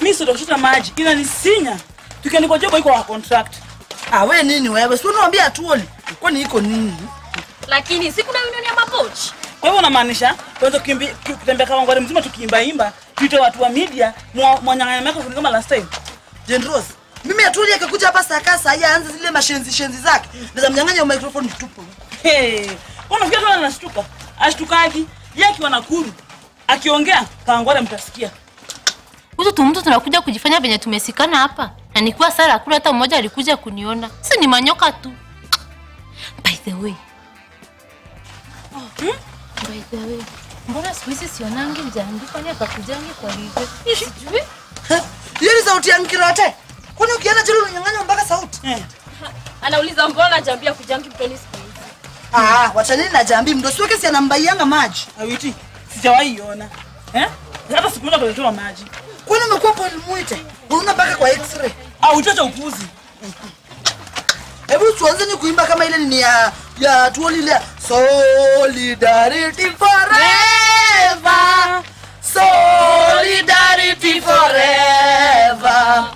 Mimi sio kuchota maji. Inanisinya. Tukiandikwa job iko kwa contract. Ah, we nini wewe? Si unaambia atuoli. Kwani iko nini? Lakini si kuna union ya makochi. Kwa hivyo unamaanisha tuanze kukimbi- ku- kutembea kama ngware mzima tukiimba imba, tuite watu wa media mwa- mwanyang'anya microphone kama last time. Jane Rose, mimi atuoli akikuja hapa saa kasa haya aanze zile mashenzi shenzi zake. Naweza mnyang'anya microphone tupo. Hey, unafikia tu anashtuka. Ashtukaki. Yeye akiwa Nakuru akiongea kangware mtasikia. Huyu tu mtu tunakuja kujifanya venye tumesikana hapa. Na nikuwa sara hakuna hata mmoja alikuja kuniona. Si ni manyoka tu. By the way. Hmm? By the way. Mbona siku hizi sionangi mjambi kwani akakujangi kwa hivyo? Sijui. Hiyo ni sauti ya Nkirote. Kwani ukienda jela unanyang'anywa mpaka sauti? Eh. Anauliza mbona jambia kujangi mtoni siku hizi. Ah, wachaneni na jambi mdosi wake si anambaianga maji. Awiti, sijawahi iona. Eh? Hata siku moja kuletewa maji. Kwani umekuwa Paul Mwite? Unaona mpaka kwa x-ray. Au utacha upuzi. Hebu tuanzeni kuimba kama ile ni ya ya tuoli ile ya Solidarity forever. Solidarity forever.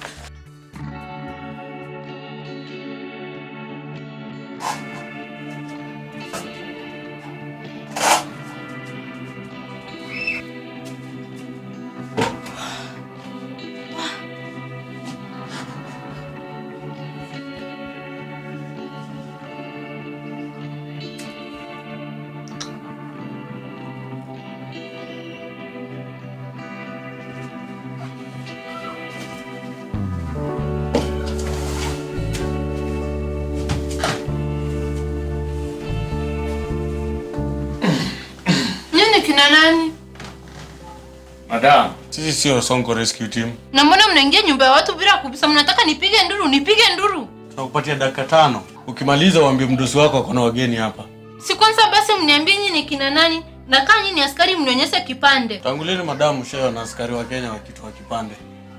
Nini kina nani? Madam, sisi sio Sonko Rescue Team. Na mbona mnaingia nyumba ya watu bila kubisa? Mnataka nipige nduru, nipige nduru. Tunakupatia dakika tano. Ukimaliza uambie mdosi wako kuna wageni hapa. Si kwanza basi mniambie nyinyi ni kina nani? Na kaa nyinyi ni askari mnionyeshe kipande. Tanguleni madamu shayo na askari wa Kenya wakitoa kipande.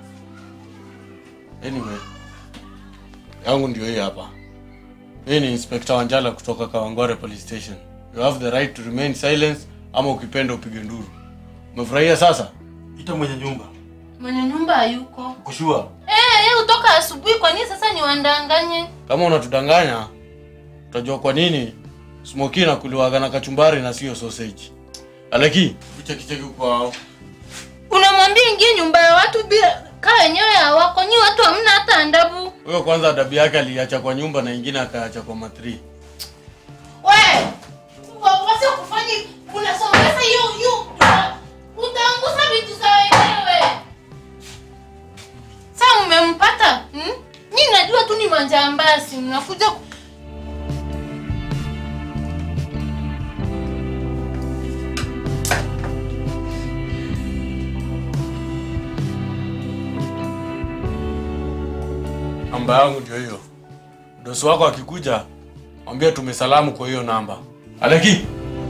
Anyway, yangu ndio hii hapa. Hii ni Inspector Wanjala kutoka Kawangware Police Station. You have the right to remain silent ama ukipenda upige nduru. Umefurahia sasa? Ita mwenye nyumba. Mwenye nyumba hayuko. Kushua. Eh, yeye utoka asubuhi kwa nini sasa niwandanganye? Kama unatudanganya, utajua kwa nini smoki na kuliwaga na kachumbari na sio sausage. Aleki, kicheki cheki kwao. Unamwambia ingie nyumba ya watu bila kaa wenyewe hawako. Nyi watu hamna hata adabu. Huyo kwanza adabu yake aliacha kwa nyumba na ingine akaacha kwa matri. We! wa- Wasio kufanya unasomesa hiyo hiyo utaangusa vitu za wenyewe. Sasa mmempata? Hmm? Nyi najua tu ni majambasi, mnakuja ku- Namba yangu ndio hiyo. Dosi wako akikuja, mwambie tumesalamu kwa hiyo namba. Aleki.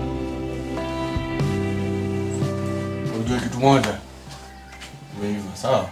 Unajua kitu moja. Umeiva, sawa?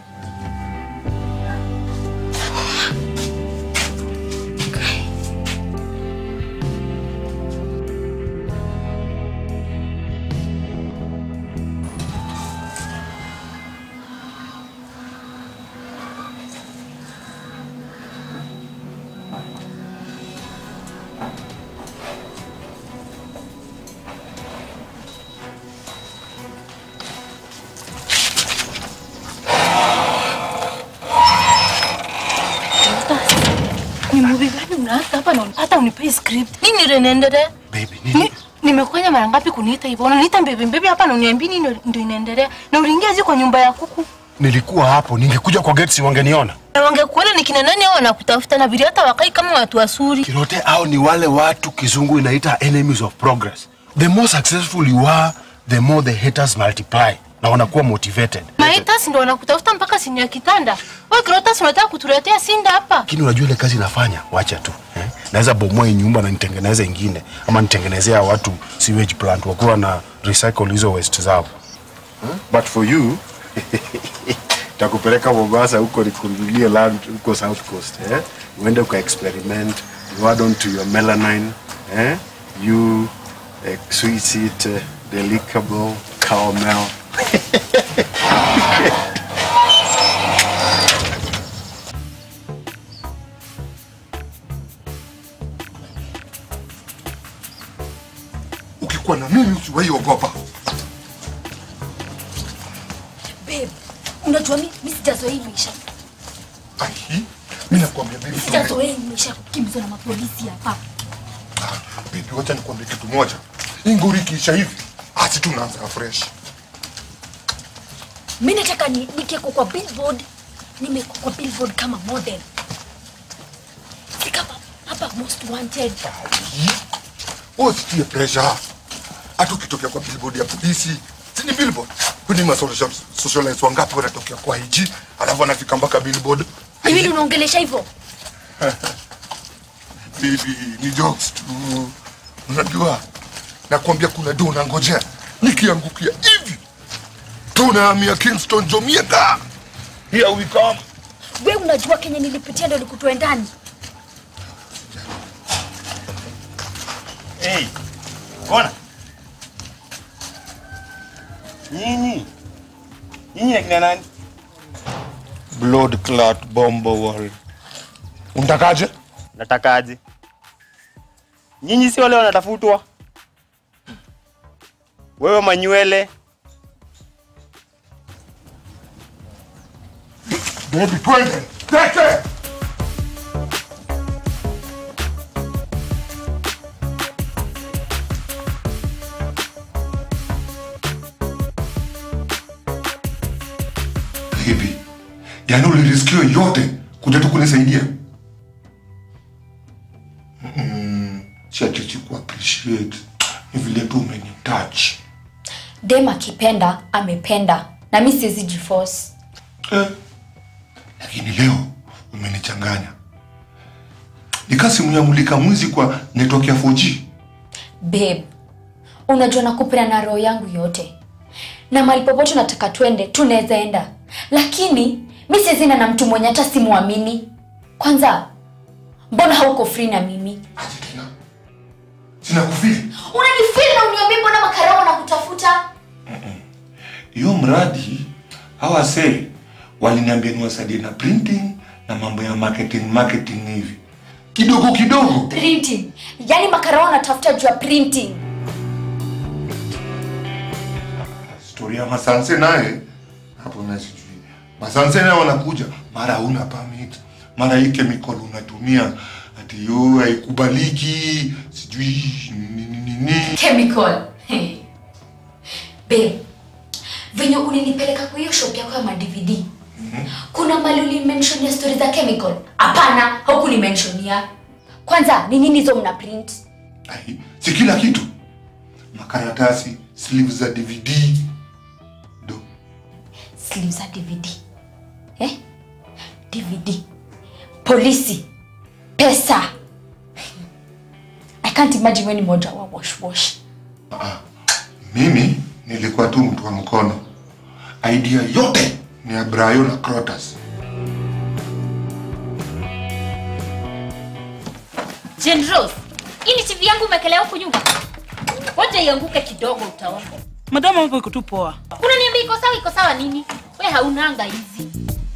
ni movie gani unaanza hapa na hata unipei script. Nini ndio inaendelea? Baby, Ni, nimekuja mara ngapi kuniita hivyo? Unaniita mbebe mbebe hapa na uniambii nini ndio inaendelea? Na uliingia je kwa nyumba ya kuku? nilikuwa hapo, ningekuja kwa gate si wangeniona. Na wangekuona ni kina nani hao wanakutafuta na vile hata wakai kama watu wasuri. Kirote hao ni wale watu kizungu inaita enemies of progress. The more successful you are, the more the haters multiply na wanakuwa motivated. Maitas ndo wanakutafuta mpaka sini ya kitanda. Wewe Krotas unataka kutuletea sinda hapa? Lakini unajua ile kazi inafanya, wacha tu eh? Naweza bomoa hii nyumba na nitengeneze ingine, ama nitengenezea watu sewage plant wakuwa na recycle hizo waste zao huh? But for you takupeleka Mombasa huko nikununulie land huko South Coast eh? Uende uka experiment, you add on to your melanin eh? You eh, sweet seat eh, delicable caramel kuwa na mimi usiwahi ogopa. Babe, unajua mi, mi sijazoea hii maisha. Ai, mimi nakwambia baby, Sijazoea hii maisha ya kukimbizwa na mapolisi hapa. baby, wacha nikwambie kitu moja. Hii ngori ikiisha hivi, asi tunaanza fresh. Mi nataka ni, nikeko kwa billboard, nimeko kwa billboard kama model. Si kama hapa most wanted. Wewe usitie pressure. Hata ukitokea kwa billboard ya polisi, si ni billboard? Kwani ma social socialites wangapi wanatokea kwa IG, alafu wanafika mpaka billboard? Ni vile unaongelesha hivyo. Baby, ni jokes tu. Unajua, nakwambia kuna do unangojea. Nikiangukia hivi, tunahamia Kingston Jamaica. Here we come. We unajua kenye nilipitia ndo nikutoe ndani. Hey, ona nyinyi nyinyi akina nani? Blood clot bombo world. Unatakaje? Natakaje? Nyinyi si wale wanatafutwa? Wewe manywele Baby, twende. Tete. Baby, yaani uliriskio yote kuja tu kunisaidia? Mm, siachichi ku appreciate. Ni vile tu umenitouch. Dem akipenda amependa, na mi siwezi jiforce. Eh, lakini leo umenichanganya. Nika simu ya mulika mwizi kwa network ya 4G. Babe, unajua nakupenda na roho yangu yote, na mahali popote nataka twende tunaweza enda, lakini mi siwezi enda na mtu mwenye hata simwamini. Kwanza, mbona hauko free na mimi? Aje tena. Sina kufili. Unanifeel na uniambie mbona makarao wanakutafuta? Hiyo mradi hawa say waliniambia niwasaidie na printing na mambo ya marketing marketing hivi. Kidogo kidogo. Printing, yaani makarao wanatafuta juu ya printing. Story ya Masanse naye hapo na sijui. Masanse naye wanakuja mara huna permit, mara hii chemical unatumia ati yo haikubaliki, sijui nini nini. Chemical. Hey. Babe, venye ulinipeleka kwa hiyo shop yako ya ma DVD. Kuna mali ulimentionia story za chemical? Hapana, haukunimentionia. Kwanza ni nini hizo mna print? Ai, si kila kitu. Makaratasi, sleeves za DVD. Do. Sleeves za DVD. Eh? DVD. Polisi. Pesa. I can't imagine wewe ni moja wa wash wash. Mimi nilikuwa tu mtu wa mkono. Idea yote ni ya Brayo na Crotus. Jane Rose, hii ni TV yangu umekelea huku nyumba. Ngoja ianguke kidogo utaona. Madamu hapo iko tu poa. Unaniambia iko sawa iko sawa nini? We haunanga hizi.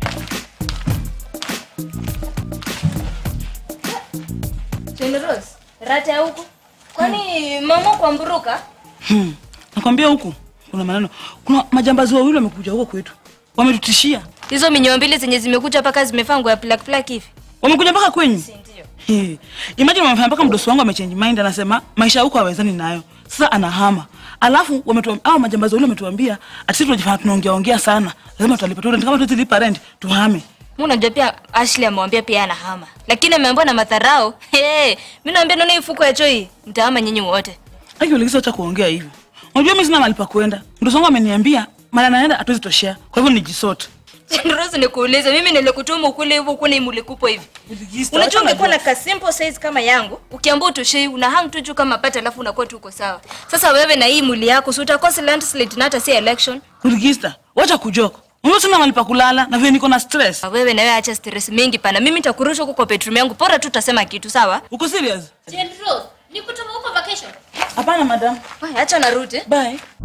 Jane Rose, rata ya huku. Kwani mama kwa mburuka? Hmm. Nakwambia huku kuna maneno. Kuna majambazi wawili wamekuja huko kwetu. Wametutishia. Hizo minyoo mbili zenye zimekuja paka zimefaa nguo ya plak plak hivi. Wamekuja mpaka kwenyu. Ndio. Hey. Imagine wamefanya mpaka mdosi wangu amechange mind anasema maisha huko hawezani nayo. Sasa anahama. Alafu wametuambia hao majambazi wale wametuambia ati sisi tunajifanya tunaongea ongea sana. Lazima tutalipa tu rent kama tutalipa rent tuhame. Mimi unajua pia Ashley amemwambia pia anahama. Lakini ameambiwa na madharau. Hey, mimi naambia ndio ifuko ya choi. Mtahama nyinyi wote. Aki uligiza acha kuongea hivyo. Unajua mimi sina mahali pa kwenda. Mdosi wangu ameniambia mara naenda hatuwezi toshea. Kwa hivyo nijisort. Jane Rose nikuulize, mimi nilikutuma ukule hivyo ukule imulikupo hivi. Unajua ungekuwa na ka simple size kama yangu, ukiambia utoshei una hang tu juu kama pata alafu unakuwa tu uko sawa. Sasa wewe na hii mwili yako si utakosa landslide na hata si election. Uligiza, wacha kujoko. Unajua sina mahali pa kulala na vile niko na stress. Ah, Wewe na wewe acha stress mingi pana. Mimi nitakurusha huko kwa bedroom yangu. Bora tu utasema kitu sawa? Uko serious? Jane Rose, nikutuma huko vacation. Hapana madam. Wewe acha narudi. Bye.